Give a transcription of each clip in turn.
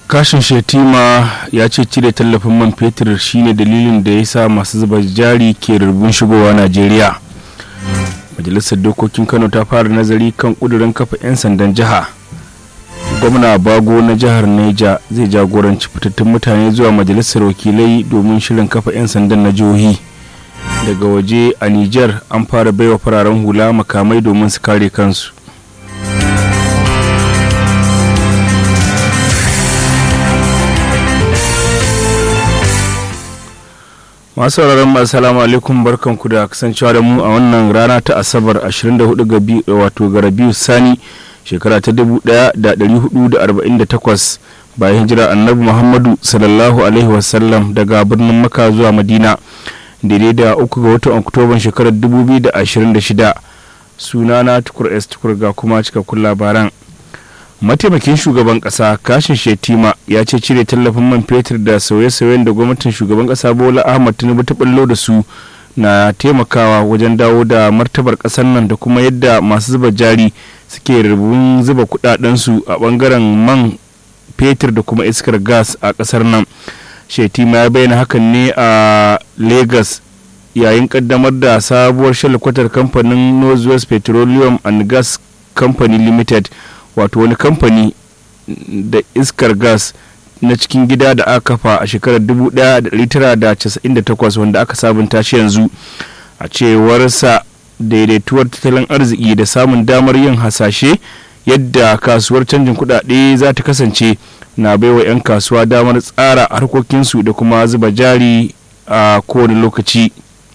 kashin shetima ya ce cire tallafin man fetur shine dalilin da ya sa masu zuba jari ke rubun shigowa najeriya majalisar dokokin kano ta fara nazari kan kudurin kafa 'yan sandan jiha gwamna bago na jihar neja zai jagoranci fitattun mutane zuwa majalisar wakilai domin shirin kafa 'yan sandan na jihohi daga waje a niger an fara baiwa fararen hula makamai domin su kare kansu masu sauraron masu salamu alaikum barkanku da kasancewa da mu a wannan rana ta asabar 24 ga wato ga rabiu sani shekara ta 1448 bayan hijira annabi muhammadu sallallahu alaihi wasallam daga birnin maka zuwa madina daidai da uku ga watan oktoban shekarar 2026 sunana tukur s tukur ga kuma cikakkun labaran mataimakin shugaban kasa kashin shetima ya ce cire tallafin man fetur da sauye-sauyen da gwamnatin shugaban kasa bola ahmad tinubu ta ballo da su na taimakawa wajen dawo da martabar kasar nan da kuma yadda masu zuba jari suke rubun zuba kudadensu a bangaren man fetur da kuma iskar gas a kasar nan shetima ya bayyana hakan ne a lagos yayin kaddamar da sabuwar shalkwatar kamfanin northwest petroleum and gas company limited wato wani kamfani da iskar gas na cikin gida da aka kafa a shekarar 1998 wanda aka sabunta shi yanzu a cewarsa daidaituwar tattalin arziki da samun damar yin hasashe yadda kasuwar canjin kudade za ta kasance na baiwa 'yan kasuwa damar tsara harkokinsu da kuma zuba jari a kowane lokaci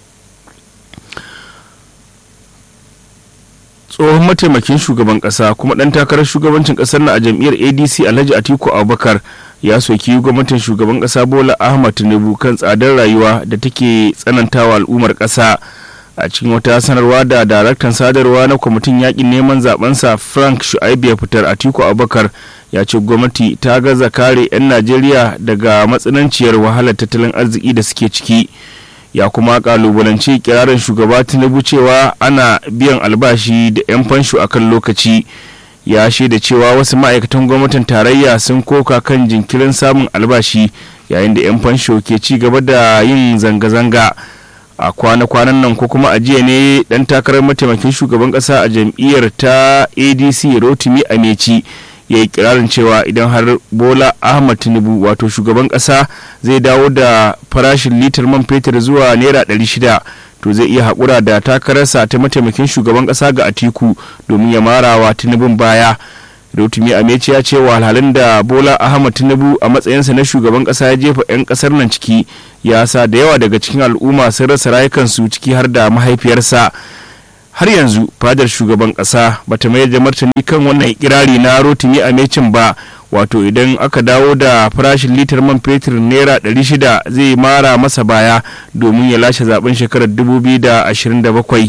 tsohon mataimakin shugaban kasa kuma dan takarar shugabancin kasar na a jam'iyyar adc alhaji atiku abubakar ya soki gwamnatin shugaban kasa bola ahmad tinubu kan tsadar rayuwa da take tsanantawa al'ummar kasa a cikin wata sanarwa da daraktan sadarwa na kwamitin yakin neman zabensa frank shu'aibu ya fitar atiku abubakar ya ce gwamnati ta gaza kare 'yan najeriya daga matsananciyar wahalar tattalin arziki da suke ciki ya kuma kalubalanci kirarin shugaba tinubu cewa ana biyan albashi da 'yan fansho a kan lokaci ya shaida cewa wasu ma'aikatan gwamnatin tarayya sun koka kan jinkirin samun albashi yayin da 'yan fansho ke ci gaba da yin zanga-zanga a kwana-kwanan nan ko kuma a jiya ne dan takarar mataimakin shugaban kasa a jam'iyyar ta adc rotimi ameci ya yi kirarin cewa idan har bola ahmad tinubu wato shugaban kasa zai dawo da farashin litar man fetur zuwa naira 600 to zai iya haƙura da takararsa ta mataimakin shugaban kasa ga atiku domin ya marawa tinubun baya rotumi ameci ya ce wahalhalun da bola ahmad tinubu a matsayinsa na shugaban kasa ya jefa 'yan kasar nan ciki ya sa da yawa daga cikin al'umma sun rasa rayukansu ciki har da mahaifiyarsa har yanzu fadar shugaban kasa bata mayar da martani kan wannan kirari na rotimi a mecin ba wato idan aka dawo da farashin litar man fetur naira 600 zai mara masa baya domin ya lashe zaben shekarar 2027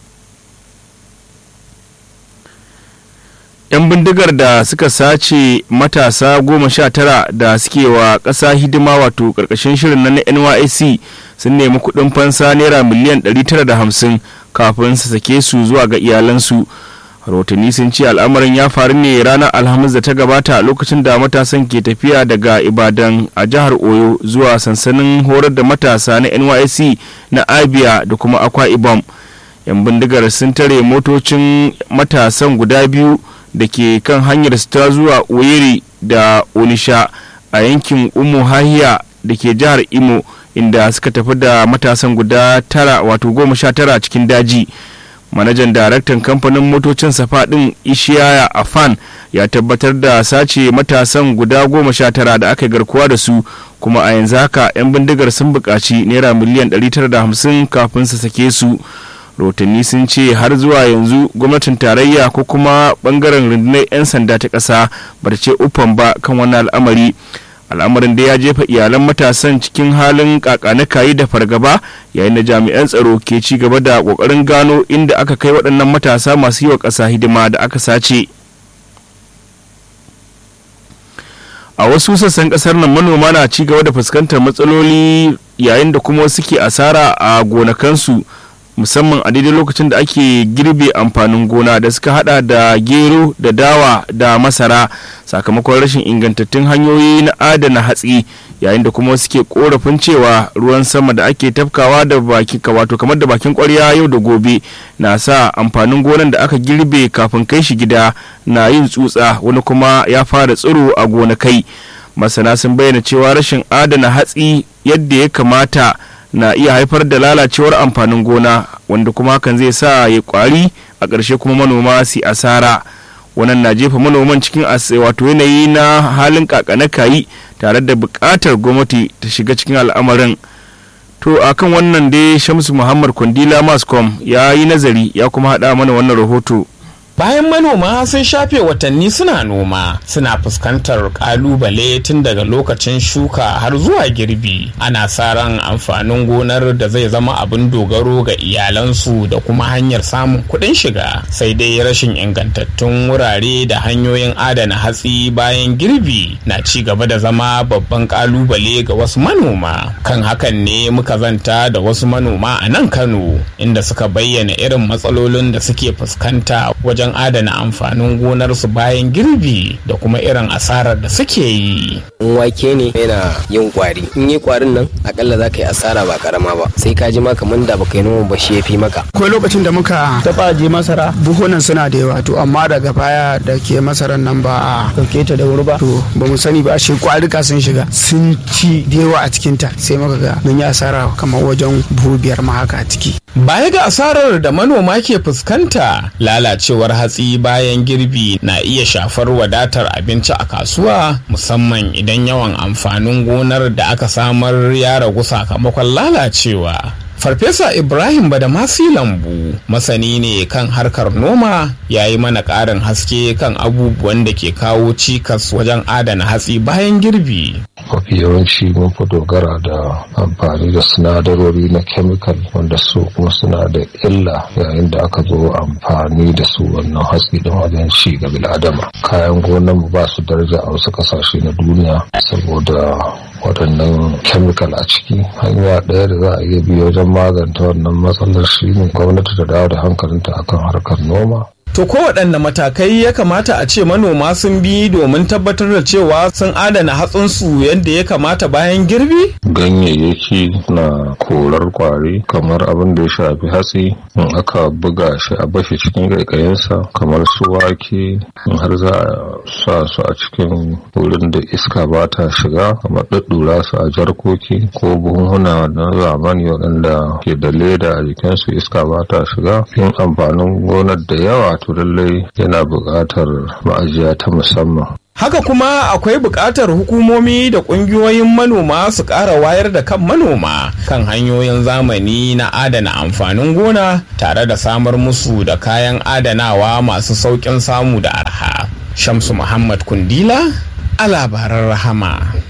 'yan bindigar da suka sace matasa goma sha tara da suke wa ƙasa hidima wato ƙarƙashin shirin na nysc sun nemi kuɗin fansa naira miliyan 950 kafin su sake su zuwa ga iyalansu rahotanni sun ce al'amarin ya faru ne ranar alhamis da ta gabata lokacin da matasan ke tafiya daga ibadan a jihar oyo zuwa sansanin horar da matasa na nysc na abia da kuma akwa ibom yan bindigar sun tare motocin matasan guda biyu da ke kan hanyar su ta zuwa oyeri da onisha a yankin umu hahiya da ke jihar imo inda suka tafi da matasan guda tara wato goma sha tara cikin daji manajan daraktan kamfanin motocin safa din ishiyaya afan ya tabbatar da sace matasan guda goma sha tara da aka garkuwa da su kuma a yanzu haka 'yan bindigar sun buƙaci naira miliyan 950 kafin su sake su rotanni sun ce har zuwa yanzu gwamnatin tarayya ko kuma bangaren rundunar 'yan sanda ta ƙasa ba ta ce ufan ba kan wannan al'amari al'amarin da ya jefa iyalan matasan cikin halin kakanikayi da fargaba yayin da jami'an tsaro ke ci gaba da kokarin gano inda aka kai waɗannan matasa masu yi wa ƙasa hidima da aka sace a wasu sassan ƙasar nan manoma na ci gaba da fuskantar matsaloli yayin da kuma suke asara a gonakansu musamman a daidai lokacin da ake girbe amfanin gona da suka hada da gero da dawa da masara sakamakon rashin ingantattun hanyoyi na adana hatsi yayin da kuma suke korafin cewa ruwan sama da ake tafkawa da baki wato kamar da bakin kwarya yau da gobe na sa amfanin gonan da aka girbe kafin kai shi gida na yin tsutsa wani kuma ya fara tsiro a gonakai masana sun bayyana cewa rashin adana hatsi yadda ya kamata na iya haifar da lalacewar amfanin gona wanda kuma hakan zai sa ya kwari a ƙarshe kuma manoma su asara wannan na jefa manoman cikin wato yanayi na halin kakana kayi tare da buƙatar gwamnati ta shiga cikin al'amarin to akan wannan dai shamsu muhammad kwandila mascom ya yi nazari ya kuma haɗa mana wannan rahoto Bayan manoma sun shafe watanni suna noma suna fuskantar kalubale tun daga lokacin shuka har zuwa girbi ana sa ran amfanin gonar da zai zama abin dogaro ga iyalansu da kuma hanyar samun kuɗin shiga sai dai rashin ingantattun wurare da hanyoyin adana hatsi bayan girbi na ci gaba da zama babban kalubale ga wasu manoma kan hakan ne muka zanta da wasu manoma a nan kano inda suka bayyana irin matsalolin da suke fuskanta wajen wajen adana amfanin gonarsu bayan girbi da kuma irin asarar da suke yi. In wake ne yana yin kwari. In yi kwarin nan akalla za ka yi asara ba karama ba. Sai ka ji ma kamar da baka yi noma ba shi ya fi maka. Akwai lokacin da muka taba je masara buhunan suna da yawa to amma daga baya da ke masarar nan ba a dauke ta da wuri ba. To ba mu sani ba shi kwarika sun shiga sun ci da yawa a cikin ta sai muka ga mun yi asara kamar wajen buhu biyar ma haka a ciki. Baya ga asarar da manoma ke fuskanta lalacewar hatsi bayan girbi na iya shafar wadatar abinci a kasuwa musamman idan yawan amfanin gonar da aka samar ya ragu sakamakon lalacewa. Farfesa Ibrahim Badamasi Lambu masani ne kan harkar noma ya yi mana ƙarin haske kan abubuwan da ke kawo cikas wajen adana hatsi bayan girbi. mafi yawanci mun fi dogara da amfani da sinadarori na chemical wanda su kuma suna da illa yayin da aka zo amfani da su wannan hatsi don wajen ci ga bil'adama kayan gonan mu ba su daraja a wasu kasashe na duniya saboda waɗannan chemical a ciki hanya ɗaya da za a iya bi wajen maganta wannan matsalar shi ne gwamnati ta dawo da hankalinta akan harkar noma To kowaɗanne matakai ya kamata a ce manoma sun bi domin tabbatar da cewa sun adana hatsinsu yadda ya kamata bayan girbi? Ganyayyaki na korar kwari kamar abin da ya shafi hatsi in aka buga shi a bashi cikin ƙaiƙayinsa kamar su wake in har za a sa su a cikin wurin da iska ba ta shiga kamar ɗaɗɗura su a jarkoki ko buhunhuna na zamani waɗanda ke da leda a jikinsu iska ba ta shiga yin amfanin gonar da yawa to lallai yana buƙatar ma'ajiya ta musamman. Haka kuma akwai buƙatar hukumomi da ƙungiyoyin manoma su ƙara wayar da kan manoma kan hanyoyin zamani na adana amfanin gona tare da samar musu da kayan adanawa masu sauƙin samu da arha. Shamsu Muhammad Kundila a labaran rahama.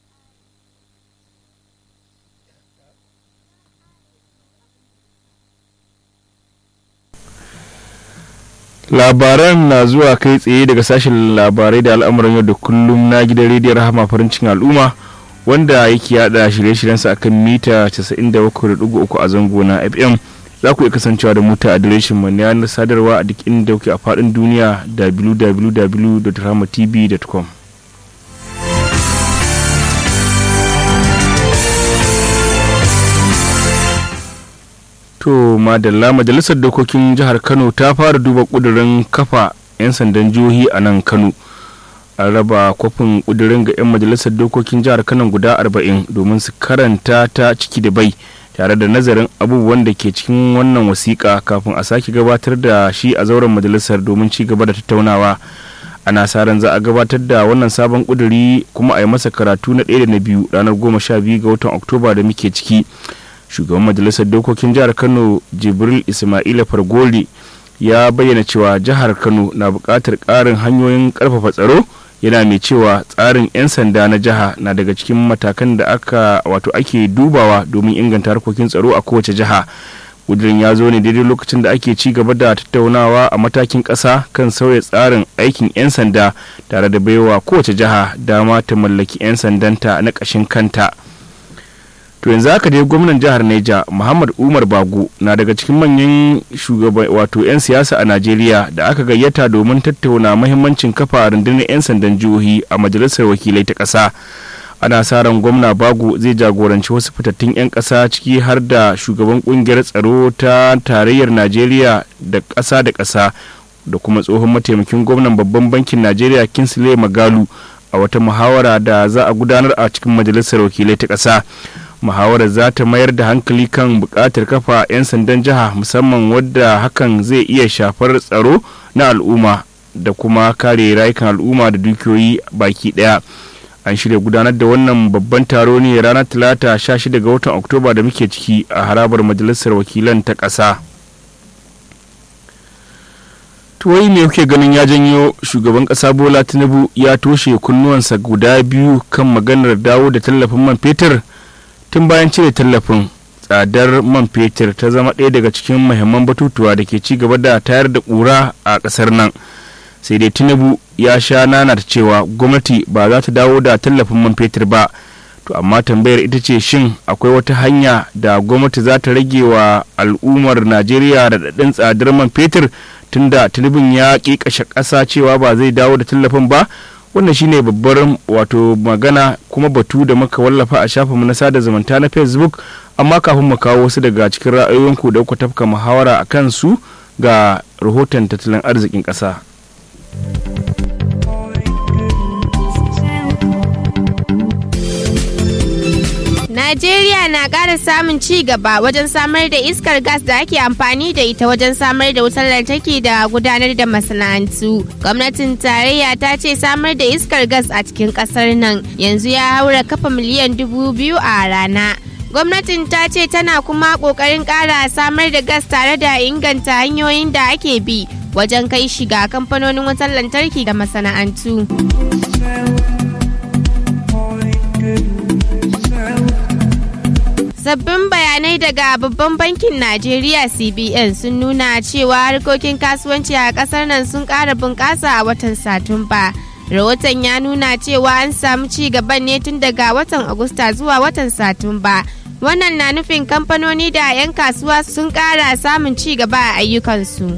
labaran na zuwa kai tsaye daga sashen labarai da al'amuran yau da kullum na gidan rediyon rahama farin cikin al'umma wanda yake yada shirye-shiryensa akan mita 97.3 a zango na fm za ku iya kasancewa da mu ta adireshin mu na yanar sadarwa a duk inda kuke a faɗin duniya www.rahamatv.com To madalla majalisar dokokin jihar Kano ta fara duba kudirin kafa 'yan sandan jihohi a nan Kano. An raba kwafin kudirin ga 'yan majalisar dokokin jihar Kano guda 40 domin su karanta ta ciki da bai tare da nazarin abubuwan da ke cikin wannan wasiƙa kafin a sake gabatar da shi a zauren majalisar domin ci gaba da tattaunawa. ana sa ran za a gabatar da wannan sabon kuduri kuma a yi masa karatu na ɗaya da na biyu ranar goma sha biyu ga watan oktoba da muke ciki shugaban majalisar dokokin jihar kano jibril ismaila fargoli ya bayyana cewa jihar kano na buƙatar ƙarin hanyoyin ƙarfafa tsaro yana mai cewa tsarin 'yan sanda na jiha na daga cikin matakan da aka wato ake dubawa domin inganta harkokin tsaro a kowace jiha ƙudurin ya zo ne daidai lokacin da ake ci gaba da tattaunawa a matakin ƙasa kan sauya tsarin aikin 'yan sanda tare da baiwa kowace jiha dama ta mallaki 'yan sandanta na ƙashin kanta to yanzu haka dai gwamnan jihar neja muhammad umar bago na daga cikin manyan shugaban wato 'yan siyasa a najeriya da aka gayyata domin tattauna mahimmancin kafa rundunar 'yan sandan jihohi a majalisar wakilai ta ƙasa ana sa ran gwamna bago zai jagoranci wasu fitattun 'yan ƙasa ciki har da shugaban ƙungiyar tsaro ta tarayyar najeriya da ƙasa da ƙasa da kuma tsohon mataimakin gwamnan babban bankin najeriya kinsley magalu a wata muhawara da za a gudanar a cikin majalisar wakilai ta ƙasa muhawarar za ta mayar da hankali kan buƙatar kafa 'yan sandan jiha musamman wadda hakan zai iya shafar tsaro na al'umma da kuma kare rayukan al'umma da dukiyoyi baki ɗaya an shirya gudanar da wannan babban taro ne ranar talata 16 ga watan oktoba da muke ciki a harabar majalisar wakilan ta ƙasa tuwai me kuke ganin ya janyo shugaban ƙasa bola tinubu ya toshe kunnuwansa guda biyu kan maganar dawo da tallafin man fetur tun bayan cire tallafin tsadar man fetur ta zama ɗaya daga cikin muhimman batutuwa da ke ci gaba da tayar da ƙura a ƙasar nan sai dai tinubu ya sha nana da cewa gwamnati ba za ta dawo da tallafin man fetur ba to amma tambayar ita ce shin akwai wata hanya da gwamnati za ta rage wa al'ummar najeriya da daɗin tsadar man fetur tunda tinubun ya ƙiƙashe ƙasa cewa ba zai dawo da tallafin ba wannan shine babbar wato magana kuma batu da muka wallafa a shafinmu na sada zumunta na facebook amma kafin mu kawo wasu daga cikin ra'ayoyinku da kuka tafka muhawara a kansu ga rahoton tattalin arzikin ƙasa. Najeriya na ƙara samun ci gaba wajen samar da iskar gas da ake amfani da ita wajen samar da wutar lantarki da gudanar da masana'antu. Gwamnatin tarayya ta ce samar da iskar gas a cikin ƙasar nan yanzu ya haura kafa miliyan dubu biyu a rana. Gwamnatin ta ce tana kuma ƙoƙarin ƙara samar da gas tare da inganta hanyoyin da ake bi wajen kai shiga kamfanonin wutar lantarki da masana'antu. Sabbin bayanai daga babban bankin Najeriya CBN sun nuna cewa harkokin kasuwanci a kasar nan sun ƙara bunƙasa a watan Satumba. Rahoton ya nuna cewa an samu ci gaban ne tun daga watan Agusta zuwa watan Satumba. Wannan na nufin kamfanoni da 'yan kasuwa sun ƙara samun ci gaba a ayyukansu.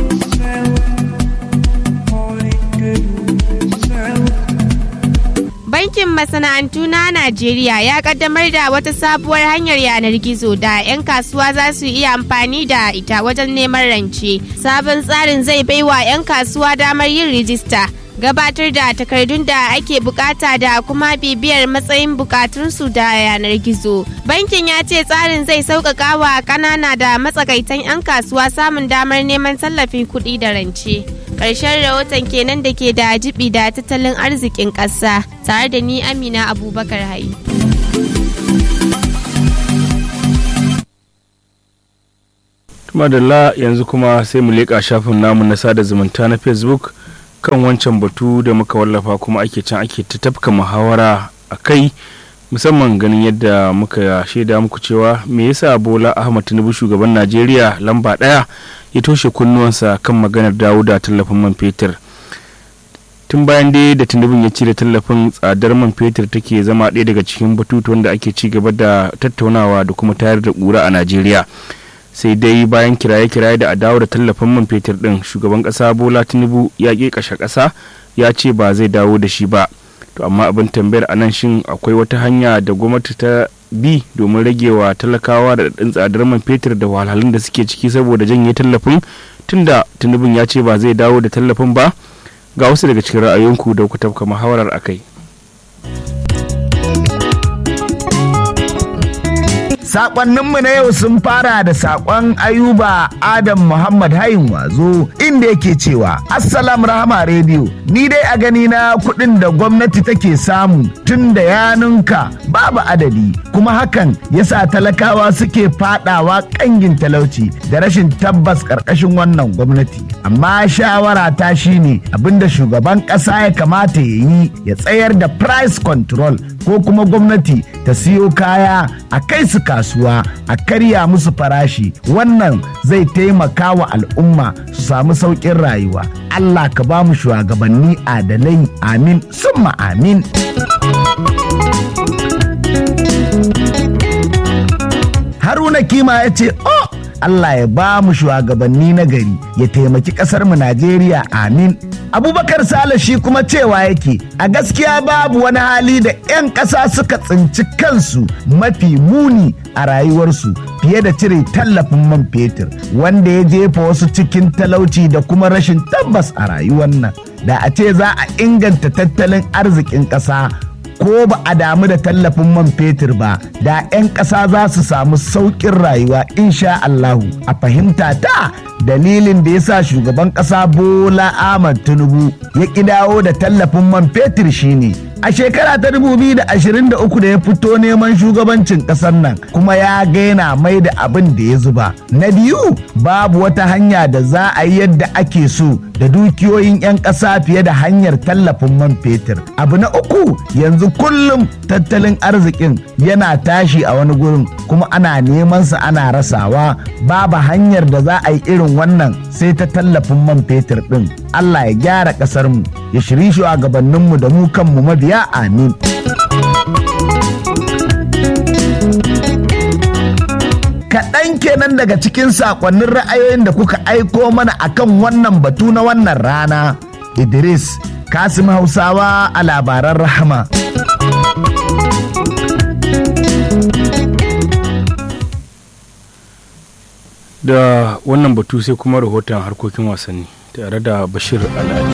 Bankin masana'antu na Najeriya ya kaddamar da wata sabuwar hanyar yanar gizo da 'yan kasuwa za su iya amfani da ita wajen neman rance. Sabon tsarin zai baiwa 'yan kasuwa damar yin rijista. gabatar da takardun da ake bukata da kuma bibiyar matsayin bukatunsu da yanar gizo. Bankin ya ce tsarin zai sauƙaƙa wa ƙanana da matsakaitan 'yan kasuwa samun damar neman tallafin kuɗi da rance. Ƙarshen rahoton kenan da ke da jibi da tattalin arzikin ƙasa tare da ni Amina Abubakar Hayi. Madalla yanzu kuma sai mu leƙa shafin namu na sada zumunta na Facebook. kan wancan batu da muka wallafa kuma ake can ake ta tafka muhawara a kai musamman ganin yadda muka shaida muku cewa me yasa bola ahmad tinubu shugaban najeriya lamba daya ya toshe kunnuwansa kan maganar dawo da tallafin man fetur tun bayan dai da tinubun ya cire tallafin tsadar man fetur take zama ɗaya daga cikin batutuwan da ake ci gaba da tattaunawa da kuma tayar da ƙura a najeriya sai dai bayan kiraye-kiraye da adawa da tallafin man fetur din shugaban kasa bola tinubu ya ƙi kashe ƙasa ya ce ba zai dawo da shi ba to amma abin tambayar a nan shin akwai wata hanya da gwamnati ta bi domin ragewa talakawa da ɗin tsadar man fetur da wahalhalun da suke ciki saboda janye tallafin tunda tinubun ya ce ba zai dawo da tallafin ba ga wasu daga cikin ra'ayoyinku da ku tafka muhawarar akai Sakonninmu na yau sun fara da sakon Ayuba Adam Muhammad Hayin Wazo inda yake cewa Assalam Rahama Radio ni dai a gani na kuɗin da gwamnati take samu tun da ya ninka babu adadi kuma hakan yasa talakawa suke fadawa kangin talauci da rashin tabbas ƙarƙashin wannan gwamnati. Amma shawara ta shine abinda shugaban ƙasa ya kamata ya yi ya tsayar da price control ko kuma gwamnati ta siyo kaya a kai su kasuwa a karya musu farashi wannan zai taimaka wa al'umma su samu sauƙin rayuwa Allah ka ba mu shugabanni adalai amin summa amin da kima ya ce oh Allah ya ba mu shugabanni na gari ya taimaki kasar mu Najeriya amin abubakar sale shi kuma cewa yake a gaskiya babu wani hali da 'yan ƙasa suka tsinci kansu mafi muni a rayuwarsu fiye da cire tallafin man fetur wanda ya jefa wasu cikin talauci da kuma rashin tabbas a rayuwar nan da a ce za a inganta tattalin arzikin ƙasa ko ba a damu da tallafin man fetur ba da 'yan ƙasa za su samu sauƙin rayuwa insha Allahu a fahimta ta dalilin da ya sa shugaban ƙasa Bola Ahmad Tinubu ya ƙi dawo da tallafin man fetur shine a shekara ta 2023 da ya fito neman shugabancin ƙasar nan kuma ya gaina mai da abin da ya zuba na biyu babu wata hanya da za a yi yadda ake so da dukiyoyin 'yan ƙasa fiye da hanyar tallafin man fetur abu na uku yanzu kullum tattalin arzikin yana tashi a wani gurin kuma ana neman sa ana rasawa babu hanyar da za a yi irin wannan sai ta tallafin man fetur din Allah ya gyara ƙasar mu ya shiri shugabanninmu da mu kanmu mabiya amin kaɗan kenan daga cikin saƙonnin ra'ayoyin da kuka aiko mana akan wannan batu na wannan rana idris kasim hausawa a labaran rahama da wannan batu sai kuma rahoton harkokin wasanni tare da bashir al'adi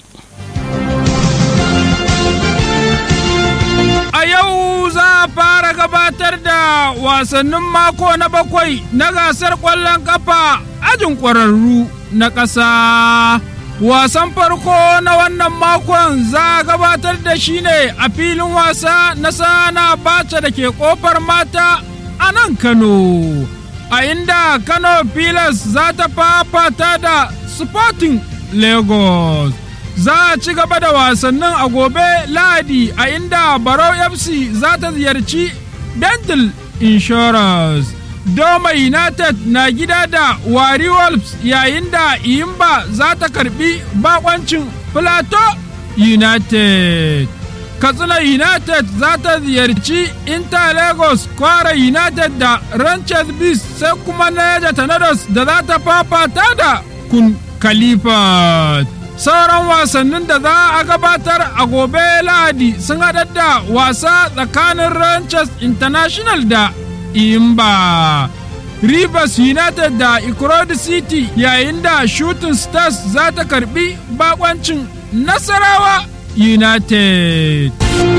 A yau za a fara gabatar da wasannin mako na bakwai na gasar ƙwallon ƙafa ajin ƙwararru na ƙasa. Wasan farko na wannan makon za a gabatar da shi ne a filin wasa na sana bace da ke ƙofar mata a nan Kano. A inda Kano Pilas za ta fafata da Sporting Lagos. za a ci gaba da wasannin a gobe lahadi a inda barau fc za ta ziyarci dental insurance doma united na gida da wari wolves yayin da iyimba za ta karbi bakoncin plateau united katsina united za ta ziyarci inter lagos kwara united da ranches beast sai kuma neja tornadoes da za ta fafata da kun khalifa sauran wasannin da za a gabatar a gobe lahadi sun haɗar da wasa tsakanin ranchers international da imba rivers united da ikrodi city yayin da shooting stars za ta karbi bakoncin nasarawa united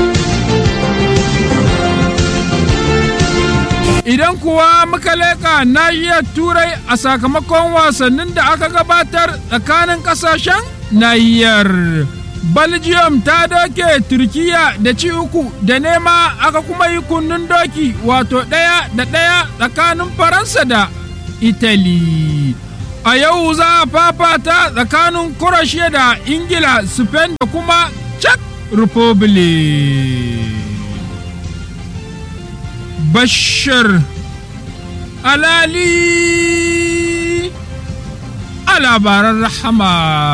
Idan kuwa muka leƙa nahiyar Turai a sakamakon wasannin da aka gabatar tsakanin ƙasashen nahiyar. Belgium ta doke Turkiya da ci uku da nema aka kuma yi kunnun doki wato ɗaya da ɗaya tsakanin Faransa da Italy. A yau za a fafata tsakanin Croatia da Ingila, Spain da kuma Czech Republic. Bashir Alali a labaran rahama.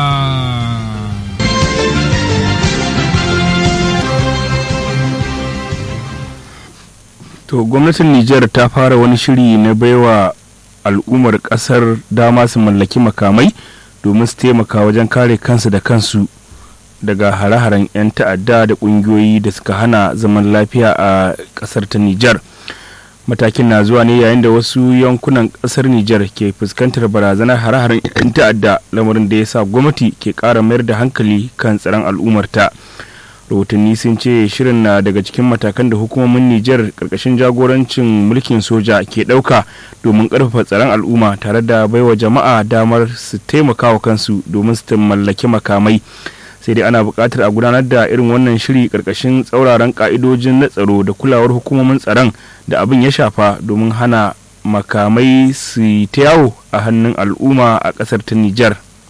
to gwamnatin nijar ta fara wani shiri na baiwa al'ummar kasar dama su mallaki makamai domin su taimaka wajen kare kansu da kansu daga hare-haren 'yan ta'adda da ƙungiyoyi da suka hana zaman lafiya a ƙasar ta nijar matakin na zuwa ne yayin da wasu yankunan ƙasar nijar ke fuskantar barazanar hare-haren 'yan ta'adda lamarin da ya sa gwamnati ke ƙara mayar da hankali kan tsaron al'ummarta rahotanni sun ce shirin na daga cikin matakan da hukumomin nijar ƙarƙashin jagorancin mulkin soja ke ɗauka domin ƙarfafa tsaron al'umma tare da baiwa jama'a damar su taimaka wa kansu domin su mallaki makamai sai dai ana buƙatar a gudanar da irin wannan shiri ƙarƙashin tsauraran ƙa'idojin na tsaro da kulawar hukumomin tsaron da abin ya shafa domin hana makamai su ta yawo a hannun al'umma a ƙasar ta Nijar.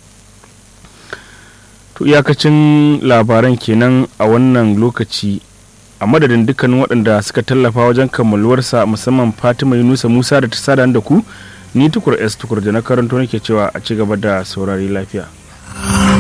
To iyakacin labaran kenan a wannan lokaci a madadin dukkanin waɗanda suka tallafa wajen kammaluwarsa musamman Fatima Yunusa Musa da ta sada da ku ni tukur S tukur da na karanto nake cewa a ci gaba da saurari lafiya.